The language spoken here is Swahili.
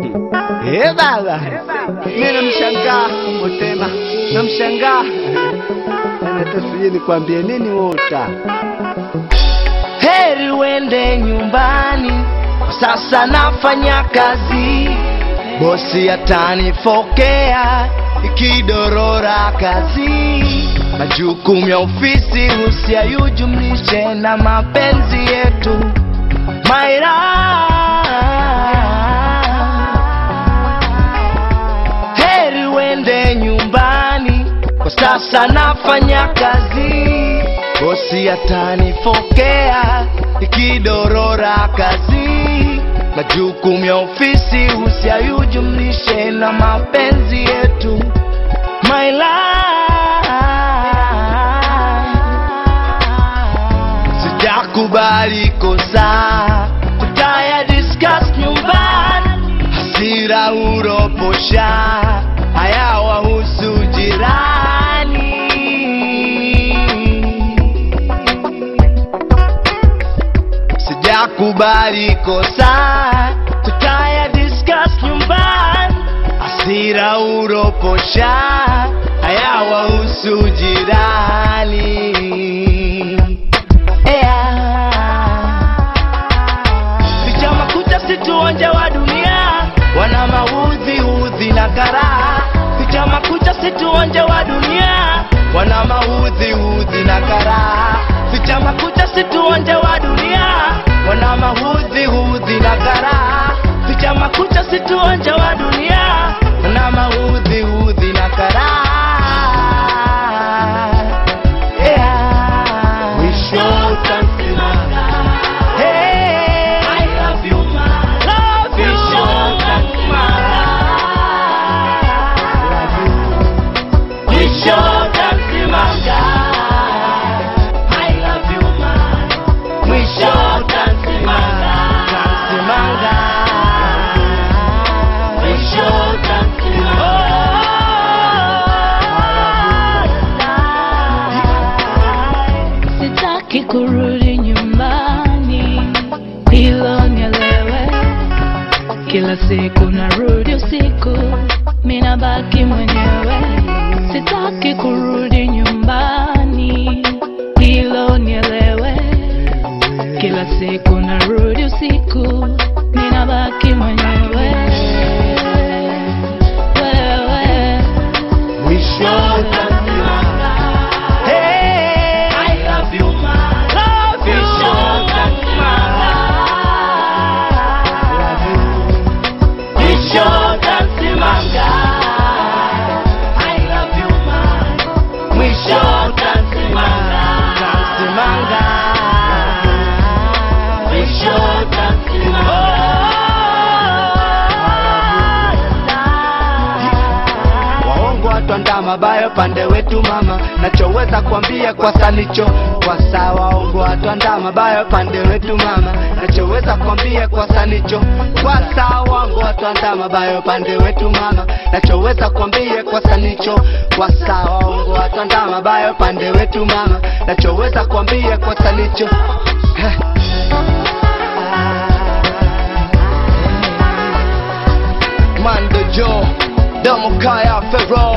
Eh baba, mimi namshangaa Motema, namshangaa hata sijui nikwambie nini wota. Heri uende nyumbani, kwa sasa nafanya kazi, bosi atanifokea ikidorora kazi, majukumu ya ofisi usiyajumlishe na mapenzi yetu Maira heri uende nyumbani, kwa sasa nafanya kazi, bosi atanifokea ikidorora kazi, majukumu ya ofisi usiyajumlishe na mapenzi yetu My life sijakubali kosa, tutaya discuss nyumbani, hasira uroposha, haya wahusu jirani. Sijakubali kosa, tutaya discuss nyumbani, hasira uroposha, haya wahusu jirani. Vijana kuja situonje wa dunia, wana maudhi udhi na karaha. Vijana kuja situonje wa dunia, wana maudhi udhi na karaha. Vijana kuja situonje wa dunia, wana maudhi udhi na karaha. Vijana kuja situonje wa dunia, wana maudhi udhi na karaha. Yeah. Mwisho utasimama. Hey, I love you, man. Love you, Mwisho utasimama. I love you, man. Mwisho utasimama. Utasimama. Mwisho utasimama. Sitaki kurudi nyumbani, hilo nielewe. Kila siku narudi usiku, mina baki mwenyewe. Sitaki kurudi nyumbani, hilo nielewe. Kila siku narudi usiku, mina baki mwenyewe. Wewe Mwisho utasimama. Hey, I love you, man. Love you. Mwisho utasimama. Love you. Mwisho utasimama. I love you, man. Mwisho utasimama. Utasimama. Mwisho utasimama. Waongo watwanda mabaya pande wetu mama, nachoweza kuambia kwa sanicho kwa saa. Waongo watwanda mabaya pande wetu mama, nachoweza kuambia kwa sanicho kwa saa. Waongo watwanda mabaya pande wetu mama, nachoweza kuambia kwa sanicho kwa saa. Waongo watwanda mabaya pande wetu mama, nachoweza kuambia kwa sanicho Heh. Mando Joe, Domo Kaya Ferro